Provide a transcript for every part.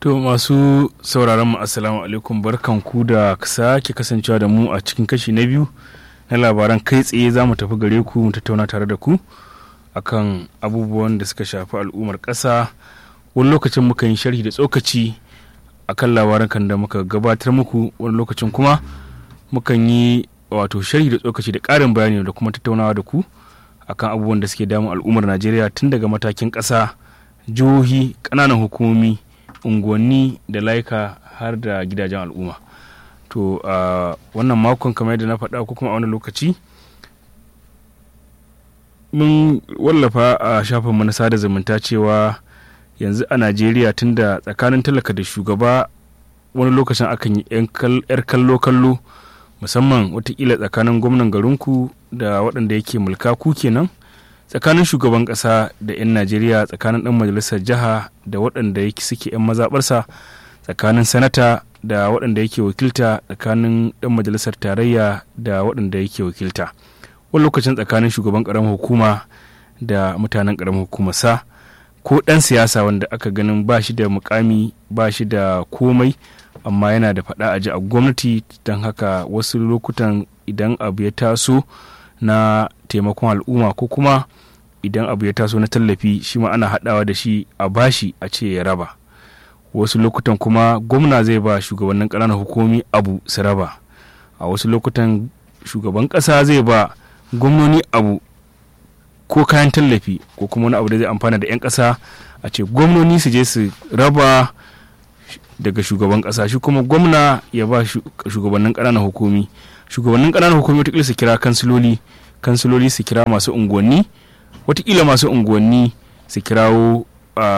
To masu sauraron mu assalamu alaikum barkanku da sake kasancewa da mu a cikin kashi na biyu na labaran kai tsaye za mu tafi gare ku mu tattauna tare da ku akan abubuwan da suka shafi al'ummar ƙasa wani lokacin muka yi sharhi da tsokaci akan labaran kan da muka gabatar muku wani lokacin kuma mukan yi wato sharhi da tsokaci da ƙarin bayani da kuma tattaunawa da ku akan abubuwan da suke damun al'ummar najeriya tun daga matakin ƙasa jihohi ƙananan hukumomi unguwanni da laika har da gidajen al'umma to a wannan makon kamar yadda na faɗa ko kuma a wani lokaci mun wallafa a shafinmu na sada zumunta cewa yanzu a najeriya tunda tsakanin talaka da shugaba wani lokacin akan yi 'yar kallo-kallo musamman watakila tsakanin gwamnan garinku da waɗanda yake mulka ku kenan tsakanin shugaban ƙasa da 'yan najeriya tsakanin ɗan majalisar jiha da waɗanda yake suke 'yan mazaɓarsa tsakanin sanata da waɗanda yake wakilta tsakanin ɗan majalisar tarayya da waɗanda yake wakilta wani lokacin tsakanin shugaban ƙaramin hukuma da mutanen ƙaramin hukumarsa ko ɗan siyasa wanda aka ganin ba shi da mukami ba shi da komai amma yana da faɗa a ji a gwamnati don haka wasu lokutan idan abu ya taso na taimakon al'umma ko kuma idan abu ya taso na tallafi shi ma ana haɗawa da shi a bashi a ce ya raba wasu lokutan kuma gwamna zai ba shugabannin ƙananan hukumi abu su raba a wasu lokutan shugaban ƙasa zai ba gwamnoni abu ko kayan tallafi ko kuma wani abu da zai amfana da 'yan ƙasa a ce gwamnoni su je su raba daga shugaban ƙasa shi kuma gwamna ya ba shugabannin ƙananan hukumi shugabannin ƙananan hukumi wataƙila su kira kansiloli kansiloli su kira masu unguwanni watakila masu unguwanni su kirawo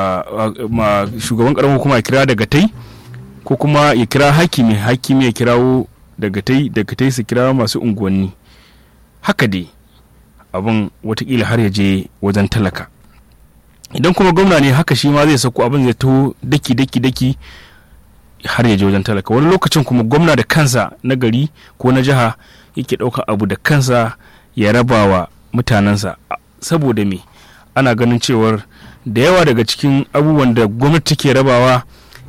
shugaban ƙaramin hukuma ya kira daga tai ko kuma ya kira hakimi hakimi ya kirawo daga tai daga tai su kira masu unguwanni haka dai abin watakila har ya je wajen talaka idan kuma gwamna ne haka shi ma zai sako abin zai to daki daki daki har ya je wajen talaka wani lokacin kuma gwamna da kansa na gari ko na jiha yake ɗaukar abu da kansa ya raba wa mutanensa saboda me ana ganin cewar da yawa daga cikin abubuwan da gwamnati ke rabawa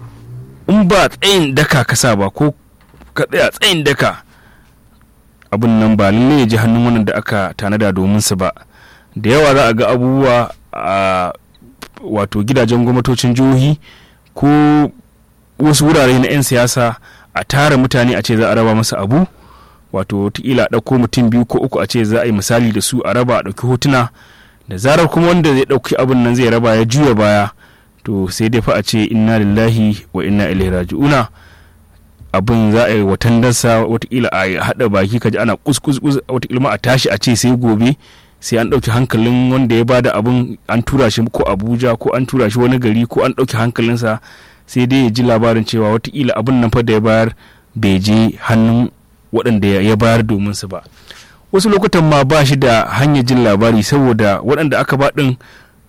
in ba tsayin daka kasa ba ko ka tsaya tsayin daka abin nan ba lalle ya ji hannun wannan da aka tanada domin su ba da yawa za a ga abubuwa a wato gidajen gwamnatocin jihohi ko wasu wurare na 'yan siyasa a tara mutane a ce za a raba masa abu wato wataƙila a ɗauko mutum biyu ko uku a ce za a yi misali da su a raba a ɗauki hotuna da zarar kuma wanda zai ɗauki abin nan zai raba ya juya baya to sai dai fa a ce inna lillahi wa inna ilaihi raji'una abin za a yi watan dansa watakila a haɗa baki ka ji ana kuskus watakila ma a tashi a ce sai gobe sai an ɗauki hankalin wanda ya bada abin an tura shi ko abuja ko an tura shi wani gari ko an ɗauki hankalinsa sai dai ya ji labarin cewa watakila abin nan fa da ya bayar bai je hannun waɗanda ya bayar domin su ba wasu lokutan ma ba shi da hanyar jin labari saboda waɗanda aka ba ɗin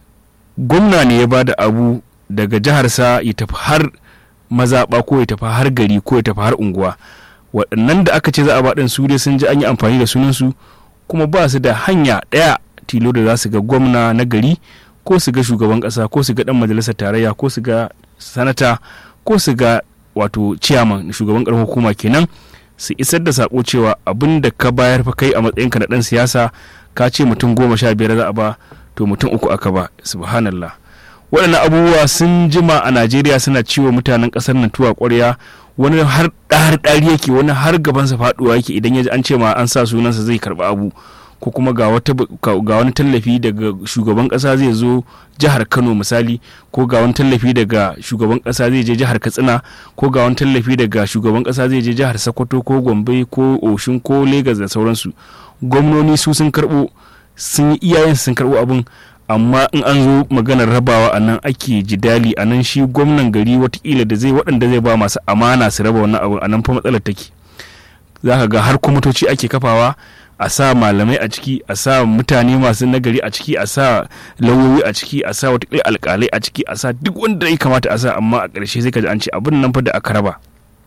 gwamna ne ya bada abu daga jiharsa ya tafi har mazaɓa ko ya tafi har gari ko ya tafi har unguwa waɗannan da aka ce za a baɗin su dai sun ji an yi amfani da sunansu kuma ba su da hanya ɗaya tilo da za su ga gwamna na gari ko su ga shugaban ƙasa ko su ga ɗan majalisar tarayya ko su ga sanata ko su ga wato ciyaman shugaban ƙarfin hukuma kenan su isar da sako cewa abin da ka bayar fa kai a matsayinka na ɗan siyasa ka ce mutum goma sha biyar za a ba to mutum uku aka ba subhanallah waɗannan abubuwa sun jima a najeriya suna ciwo mutanen ƙasar nan tuwa ƙwarya wani har ɗari ɗari yake wani har gabansa faɗuwa yake idan ya ji an ce ma an sa sunansa zai karɓi abu ko kuma ga wani tallafi daga shugaban ƙasa zai zo jihar kano misali ko ga wani tallafi daga shugaban ƙasa zai je jihar katsina ko ga wani tallafi daga shugaban ƙasa zai je jihar sokoto ko gombe ko oshin ko Legas da sauransu gwamnoni su sun karɓo sun yi iyayen sun karɓo abin amma in an zo maganar rabawa a nan ake jidali a nan shi gwamnan gari watakila da zai waɗanda zai ba masu amana su raba wannan abu a nan fa matsalar take za ka ga har kwamitoci ake kafawa a sa malamai a ciki a sa mutane masu nagari a ciki a sa lauyoyi a ciki a sa watakila alkalai a ciki a sa duk wanda ya kamata a sa amma a ƙarshe sai ka ji an ce abin nan fa da aka raba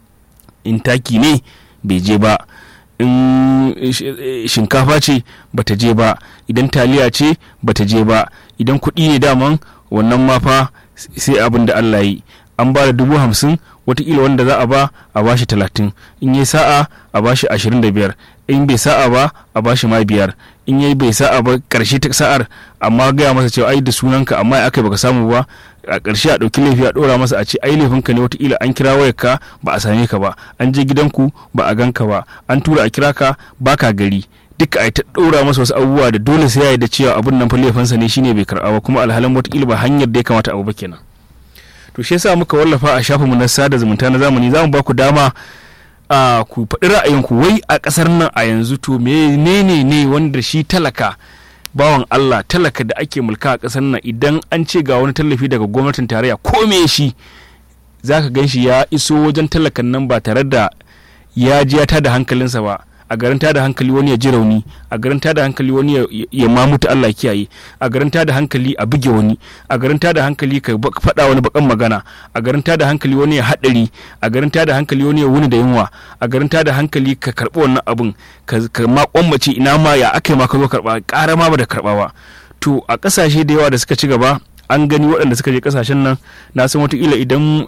in taki ne bai je ba in shinkafa ce bata je ba idan taliya ce bata je ba idan kuɗi ne daman wannan ma fa sai abin da Allah yi an ba da dubu hamsin watakila wanda za a ba a bashi talatin in yi sa'a a bashi ashirin da biyar in bai sa'a ba a bashi ma biyar in yi bai sa'a ba karshe ta sa'ar amma gaya masa cewa ai da sunanka amma ya aka baka samu ba a ƙarshe a ɗauki laifi a ɗora masa a ce ai laifinka ne watakila an kira wayarka ba a same ka ba an je gidanku ba a ganka ba an tura a kira ka baka gari duka a ta ɗora masa wasu abubuwa da dole sai ya yi da cewa abin nan fa laifinsa ne shine bai karɓa ba kuma alhalin watakila ba hanyar da ya kamata abu ba kenan to shi yasa muka wallafa a shafinmu na sada zumunta na zamani za mu ba ku dama a ku faɗi ra'ayinku wai a ƙasar nan a yanzu to menene ne wanda shi talaka bawan Allah talaka da ake mulka a ƙasar nan idan an ce ga wani tallafi daga gwamnatin tarayya ko me shi za ka gan shi ya iso wajen talakan nan ba tare da ya ji ya tada hankalinsa ba a garin tada hankali wani ya ji rauni a garin tada hankali wani ya mamuta Allah kiyaye a garin tada hankali a buge wani a garin tada hankali ka faɗa wani bakan magana a garin tada hankali wani ya haɗari a garin tada hankali wani ya wuni da yunwa a garin tada hankali ka karɓi wannan abun ka ma kwammace ina ma ya aka ma ka zo karɓa ƙara ma ba da karɓa ba to a ƙasashe da yawa da suka ci gaba an gani waɗanda suka je ƙasashen nan na san wataƙila idan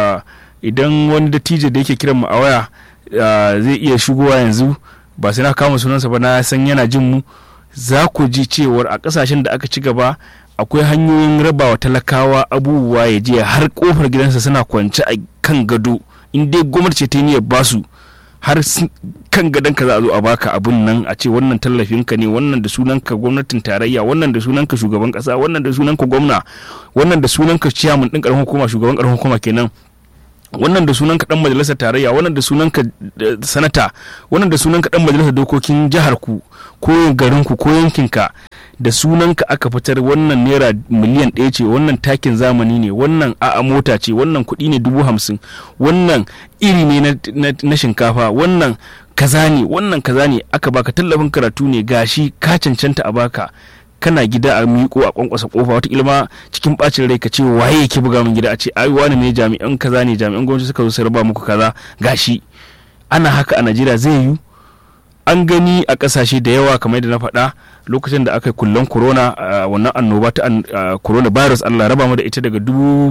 idan wani dattijo da yake kiran mu a waya zai iya shigowa yanzu ba sai na kama sunansa ba na san yana jin mu za ku ji cewar a kasashen da aka ci gaba akwai hanyoyin rabawa talakawa abubuwa ya je har kofar gidansa suna kwance a kan gado in dai gwamnati ce ta niyyar basu har kan gadon ka za a zo a baka abun nan a ce wannan tallafin ka ne wannan da sunanka gwamnatin tarayya wannan da sunanka shugaban kasa wannan da sunanka gwamna wannan da sunanka ciyaman din karamar hukuma shugaban karamar hukuma kenan wannan da sunan dan majalisar tarayya wannan da sunan ka sanata wannan da sunan ka dan majalisar dokokin jihar ku ko garin ku ko yankin ka da sunan ka aka fitar wannan naira miliyan ɗaya ce wannan takin zamani ne wannan a'a mota ce wannan kuɗi ne dubu hamsin wannan iri ne na shinkafa wannan kaza ne wannan kaza ne aka baka tallafin karatu ne gashi ka cancanta a baka kana gida a miƙo a kwankwasa kofa wata ilma cikin bacin rai ka ce waye yake buga min gida a ce ai wani ne jami'an kaza ne jami'an gwamnati suka zo su raba muku kaza gashi ana haka a Najeriya zai yi an gani a kasashe da yawa kamar yadda na faɗa lokacin da aka yi kullon corona wannan annoba ta corona virus Allah raba mu da ita daga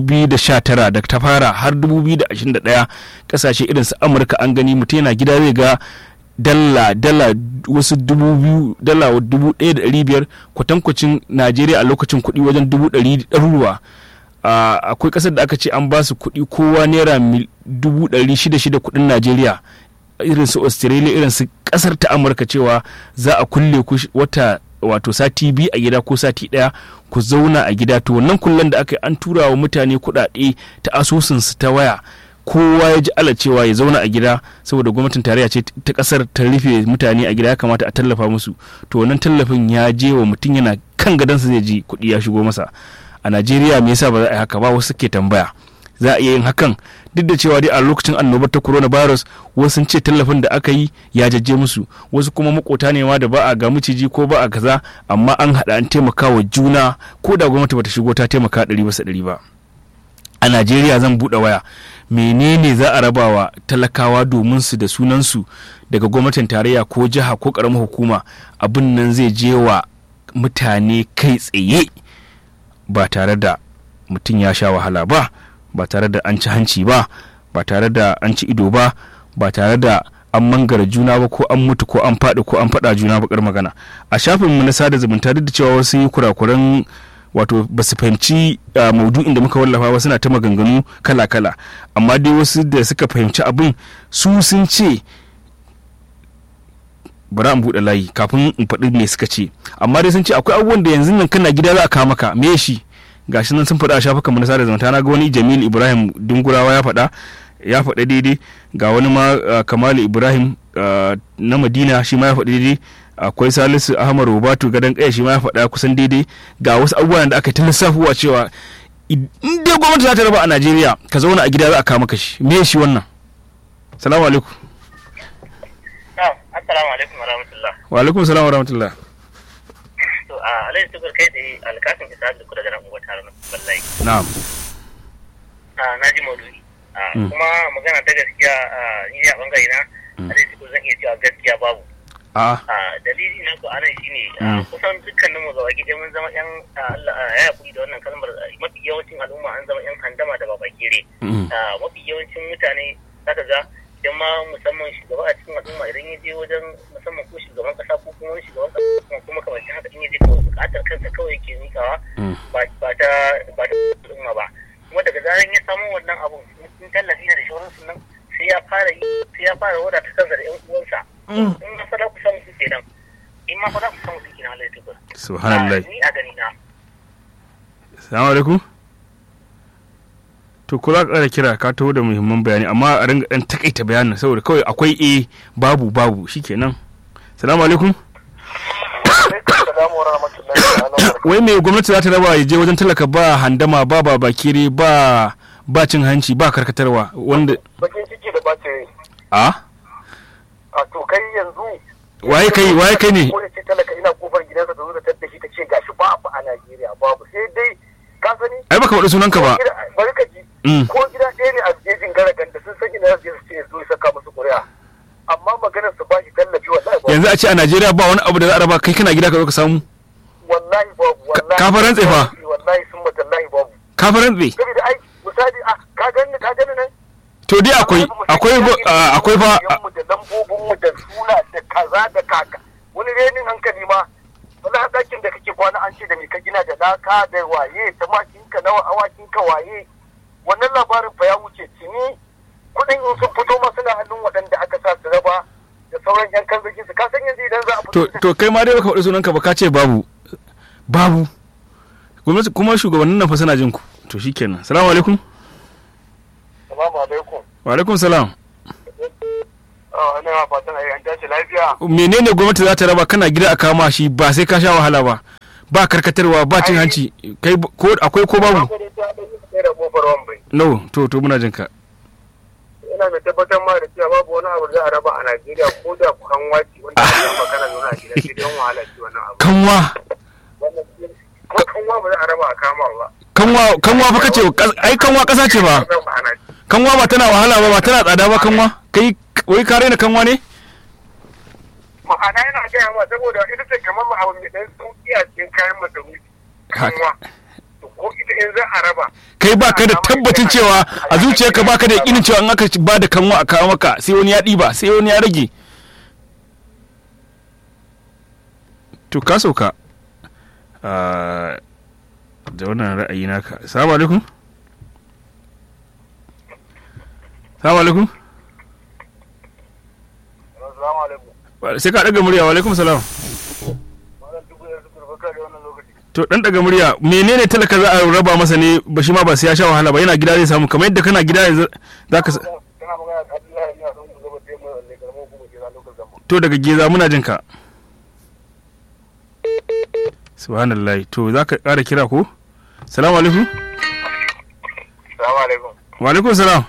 2019 da ta fara har 2021 kasashe irin su Amurka an gani mutum yana gida zai ga dala dala wasu dubu biyu dala dubu ɗaya da ɗari biyar kwatankwacin najeriya a lokacin kuɗi wajen dubu ɗari ɗaruruwa akwai ƙasar da aka ce an ba su kuɗi kowa naira dubu ɗari shida shida kuɗin najeriya irin su australia irin su ƙasar ta amurka cewa za a kulle ku wata wato sati biyu a gida ko sati ɗaya ku zauna a gida to wannan kullen da aka yi an tura wa mutane kuɗaɗe ta asusunsu ta waya kowa ya ji ala cewa ya zauna a gida saboda gwamnatin tarayya ce ta kasar ta rufe mutane a gida ya kamata a tallafa musu to wannan tallafin ya je wa mutum yana kan gadansa zai ji kuɗi ya shigo masa a najeriya me yasa ba za a yi haka ba wasu ke tambaya za a iya yin hakan duk da cewa dai a lokacin annobar ta coronavirus wasu sun ce tallafin da aka yi ya jajje musu wasu kuma makota ne ma da ba a ga miciji ko ba a kaza amma an haɗa an taimaka wa juna ko da gwamnati bata shigo ta taimaka ɗari bisa ɗari ba a najeriya zan buɗe waya menene za a rabawa talakawa domin su da sunansu daga gwamnatin tarayya ko jiha ko ƙaramar hukuma abin nan zai je wa mutane kai tsaye ba tare da mutum ya sha wahala ba ba tare da an ci hanci ba ba tare da an ci ido ba ba tare da an mangara juna ba ko an mutu ko an faɗi ko an faɗa juna bakar magana a shafinmu na sada zumunta duk da cewa wasu yi kurakuran wato ba su fahimci maudu'in da muka wallafa ba suna ta maganganu kala-kala amma dai wasu da suka fahimci abin su sun ce bari an buɗe layi kafin in faɗi me suka ce amma dai sun ce akwai abubuwan da yanzu nan kana gida za a kawo maka me shi gashi nan sun faɗa a shafukan mu na sada zumunta na ga wani Jamil Ibrahim Dungurawa ya faɗa ya faɗa daidai ga wani ma Kamalu Ibrahim na Madina shi ma ya faɗa daidai akwai Salisu Ahmad Rubatu gadan kaya shi ma ya faɗa kusan daidai ga wasu abubuwan da aka ta lissafuwa cewa in dai gwamnati za ta raba a Najeriya ka zauna a gida za a kawo maka shi me shi wannan salamu alaikum assalamu alaikum wa rahmatullah wa alaikum salam wa rahmatullah to a alaihi tukur kai tsaye alkasin isa da kuda garan uwa tare na wallahi na'am na ji maudu'i kuma magana ta gaskiya ni a bangare na alaihi tukur zan iya cewa gaskiya babu a dalili na ku anan shine kusan dukkanin mu gaba gida mun zama yan Allah ya yakuri da wannan kalmar mafi yawancin al'umma an zama yan handama da babake babakere mafi yawancin mutane zaka ga idan ma musamman shugaba a cikin al'umma idan ya je wajen musamman ko shugaban kasa ko kuma wani shugaban kasa kuma kamar haka in ya je kawai bukatar kansa kawai yake mikawa ba ta ba ta al'umma ba kuma daga zaran ya samu wannan abun in tallafi ne da shauransu nan sai ya fara yi sai ya fara wadata kansa da yan uwansa in ma fada ku samu su kenan in ma fada ku samu su kenan Allah ya tabbata subhanallah ni a gani na assalamu alaikum to ko za ka ƙara kira ka taho da muhimman bayani amma a ringa ɗan takaita bayanin saboda kawai akwai a babu babu shikenan salamu alaikum wai me gwamnati za ta raba ya je wajen talaka ba handama ba ba bakire ba ba cin hanci ba karkatarwa wanda bakin ciki da bacin rai a a to kai yanzu waye kai waye kai ne ko ce talaka ina kofar gidansa ta zo da tadda shi ta ce gashi babu a Najeriya babu sai dai ka sani ai baka faɗi sunanka ba bari ka ji ko gida ɗaya ne a jejin garagan da sun san ina zai su ce zo saka musu ƙuri'a amma maganar su bashi tallafi wallahi babu yanzu a ce a Najeriya ba wani abu da za a raba kai kana gida ka zo ka samu wallahi babu wallahi ka farantse fa wallahi sun matallahi babu ka farantse saboda ai misali a ka gani ka gani nan to dai akwai akwai akwai fa mu da lambobin mu da suna da kaza da kaka wani renin hankali ma wani ɗakin da kake kwana an ce da me ka gina da laka da waye tamakin ka nawa awakin ka waye wannan labarin fa ya wuce tuni kuɗin in sun fito ma suna hannun waɗanda aka sa su raba da sauran yan kan su ka san yanzu idan za a to fito to kai ma dai baka faɗi sunanka ba ka ce babu babu gwamnati kuma shugabannin nan fa suna jin ku to shikenan salamu alaikum Assalamu alaikum. wa alaikum salam Ah, ina fatan ai an tashi lafiya. menene gwamnati za ta raba kana gida a kama shi ba sai ka sha wahala ba ba karkatarwa ba cin hanci kai b- ko akwai ko babu Ko dai ta ɗan yi tsaye da kofar wambai. no to to muna jin ka ina mai tabbatar ma da cewa babu wani abu da za a raba a Najeriya ko da kukan waci wanda ake yi magana zaune a gida sai dai wahala ce wannan abu. kanwa Wannan ko kanwa ba za a raba a kama ba. kanwa kanwa fa kace kas- ai kanwa kasa ce ba Zan ba ana ci. kanwa ba tana wahala ba ba tana tsada ba kanwa kai wai ka raina kanwa ne Ma'ana yana gaya ma saboda ita ce kamar ma abu mai ɗan sauƙi a cikin kayan masarufi. Kanwa. To ko ita in za a raba. kai ba ka da tabbacin cewa a zuciyarka ba ka da yakinin cewa in aka ba da kanwa a kawo maka sai wani ya ɗiba sai wani ya rage to ka sauka Ah, da wannan ra'ayi naka salamu alaikum salamu alaikum Assalamu alaikum. Wa- sai ka ɗaga murya wa alaikum salam Malam dubu da suka baka da wannan lokaci. to dan daga murya menene talaka za a raba masa ne ba shi ma ba sai ya sha wahala ba yana gida zai samu kamar yadda kana gida yanzu zaka sa- Kana magana da Abdullahi ina son ku gaba da mu ne karamar kuma ke za lokacin zama. to daga geza muna jin ka subhanallah to za ka ƙara kira ko salamu alaikum Assalamu alaikum. wa alaikum salam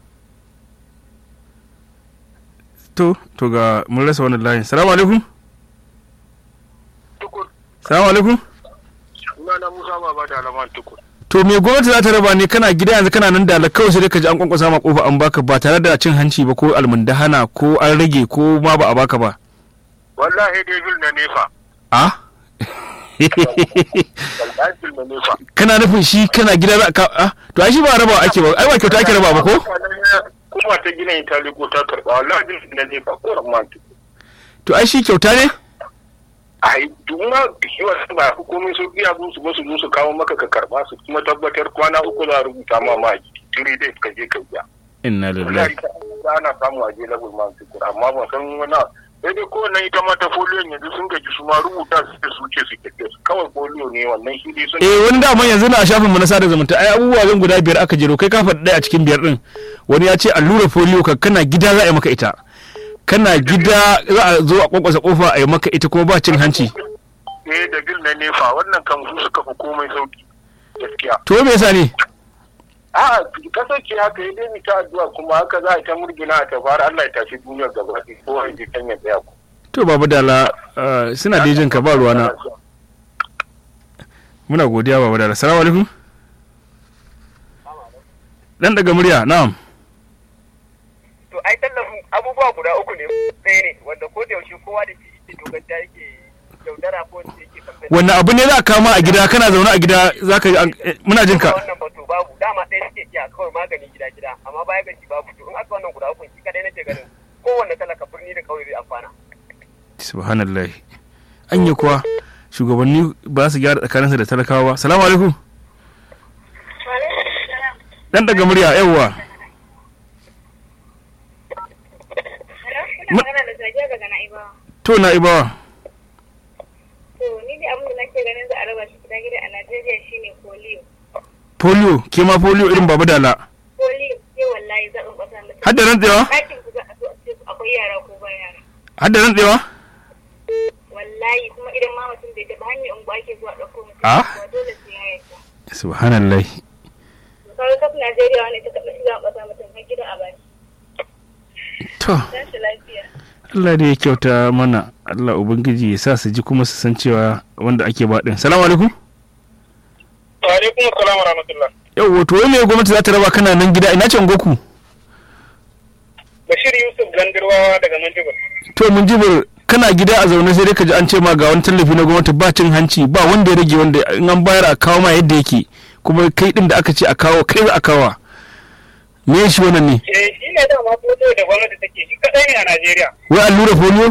to to ga mun rasa wannan layin salamu alaikum Tukur. salamu alaikum Suna na Musa Baba da Alaman Tukur. to me gwamnati za ta raba ne kana gida yanzu kana nan da kawai sai dai ka ji an kwankwasa ma kofa an baka ba tare da cin hanci ba ko almundahana ko an rage ko ma ba a baka ba Wallahi dai bil na nefa. a Wallahi bil na nefa. kana nufin shi kana gida za ka a to ai shi ba raba ake ba ai ba kyauta ake raba ba ko Kuma ta gina Itali ko ta karɓa wallahi bil na nefa ko Rahman Tukur. to ai shi kyauta ne Ai duma shi wasu ba hukumin su biya su su su su kawo maka ka karɓa su kuma tabbatar kwana uku za a rubuta ma ma three days ka je ka biya. inna lillahi Wallahi ana samu a je level man tukur amma ban san wani abu. sai dai kowanne ita ma ta foliyon yanzu sun gaji su ma rubuta su da su ce su ke kawai foliyo ne wannan shi dai sun eh wani daman yanzu na shafin mu na sada zumunta ai abubuwa zan guda biyar aka jero kai ka faɗi ɗaya a cikin biyar din wani ya ce allura polio ka kana gida za a yi maka ita kana gida za a zo a kwakwasa kofa a yi maka ita kuma ba cin hanci eh da bil na nefa wannan kan su suka fi komai sauki gaskiya to me yasa ne a kasance haka ya dai ta addu'a kuma haka za a ta murgina a tafara Allah ya tashi duniyar gaba ɗaya ko a ji kan ya tsaya ku to babu dala ah, suna da jin ka ba ruwana muna godiya babu dala salamu alaikum dan daga murya na'am to ai tallafin abubuwa guda uku ne ɗaya ne wanda ko da yaushe kowa da shi yake doganta yake yaudara ko da yake kamfen wannan abu ne za ka kama a gida kana zaune a gida za ka yi an- eh, muna jin ka wannan ba to babu dama ɗaya suke iya kawai kawai magani gida gida amma baya ga shi babu to in aka wannan guda uku shi kadai nake ganin kowanne talaka birni da kauye zai amfana subhanallah anya kuwa shugabanni ba su gyara tsakaninsu da talakawa ba salamu alaikum dan daga murya yawwa magana da Sadiya daga Na'ibawa. to na ibawa To ni da abin da nake ganin za a raba shi gida gida a Najeriya shine polio. polio ke ma polio irin baba dala Polio ke wallahi zaɓin ƙasa mutum. har da rantsewa Ɗakin ku za a so a ce akwai yara ko ba yara. har da rantsewa Wallahi kuma idan ma mutum bai taɓa hanyar unguwa ake zuwa ɗauko mutum. Ah? Ba dole sai ya yarda. subhanallah Kawai kaf Najeriya wani ta taɓa shiga ƙasa mutum har gida a baki. to Tashi lafiya. Allah da ya kyauta mana Allah ubangiji ya sa su ji kuma su san cewa wanda ake ba din salamu alaikum wa alaikum assalam wa rahmatullah yau to wai me gwamnati za ta raba kana nan gida ina can goku bashir yusuf gandirwawa daga manjibar to mun jibir kana gida a zaune sai dai ka ji an ce ma ga wani tallafi na gwamnati ba cin hanci ba wanda ya rage wanda in an bayar a kawo ma yadda yake kuma kai din da aka ce a kawo kai za a kawo me shi wannan ne eh shi ne dama foto da gwamnati take shi kadai ne a najeriya wai allura polio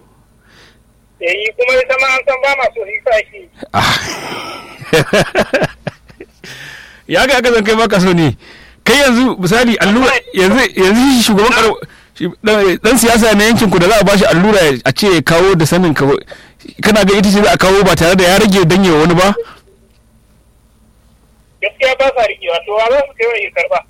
eh kuma ita ma an san ba ma so shi sa shi ya ga aka zan kai baka so ne kai yanzu misali allura yanzu yanzu shi shugaban karo shi- dan- dan siyasa na yankin ku da za a bashi allura a ce ya kawo da sanin ka kana ga ita ce za a kawo ba tare da ya rage danyewa wani ba gaskiya ba sa rikewa to wa za su kai wa ya karba